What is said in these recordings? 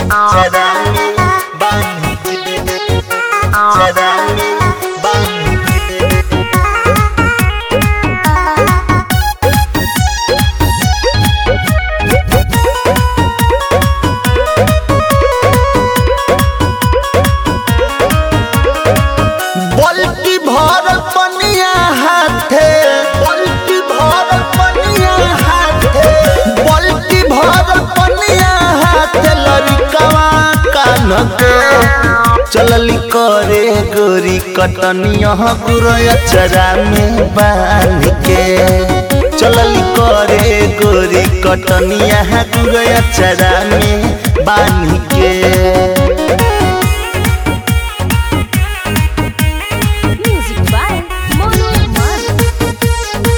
Sadami Bangkit Sadami Bangkit बल्टी भर पनिया हाथे बल्टी भर पनिया हाथे बल्टी भर पनिया हाथे लड़िकवा कान के चलली करे गोरी कटनिया गुरया चरा में बांध के चलली करे गोरी कटनिया गुरया चरा में बांध के Music by Mono Man.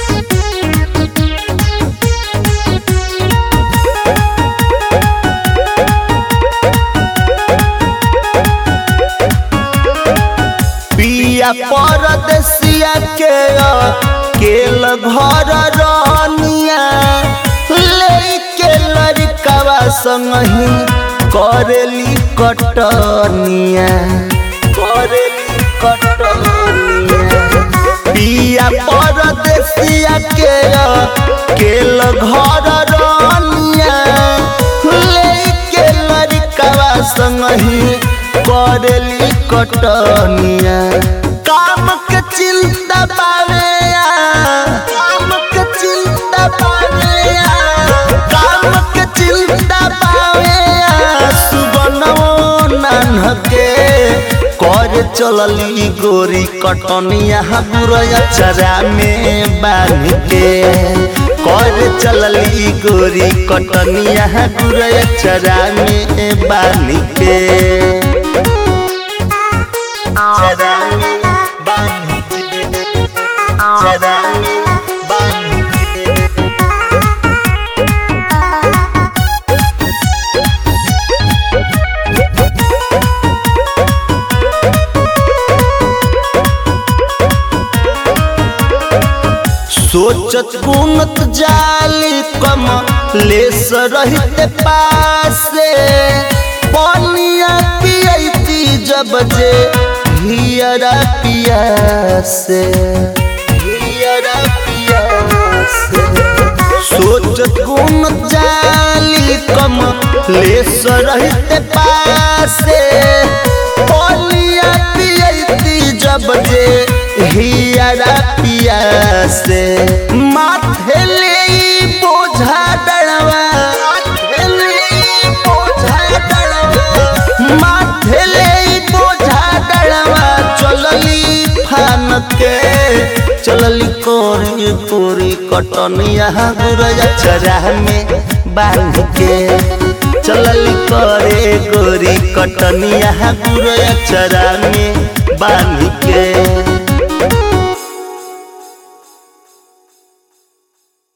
पिया परदेसिया के केल घर रनिया ले के लड़कवा संगही करेली कटनिया करेली कटनिया पिया परदेसिया के केल घर रनिया ले के लड़कवा संगही करेली कटनिया काम के चिंता बावे काम के चिंता बावे काम के चिंता बावे सुबनवो नानके कर चलली गोरी कटनिया बुरया चरा में बांध के कर चलली गोरी कटनिया बुरया चरा में बांध के Sadami Bangkit Sadami Bangkit सोचत गुनत जाली कम लेस रहते पासे पनिया पियती जब जे हियरा पियासे हियरा पियासे सोचत गुनत जाली कम लेस रहते पासे पनिया पियती जब जे हियरा पियासे माथे ले ई बोझा डड़वा माथे ले ई बोझा डड़वा माथे ले ई बोझा डड़वा चलली फान के चलली कोरी पूरी कटनिया गुरया चरा में बांध के चलली करे गोरी कटनिया गुरया चरा में बांध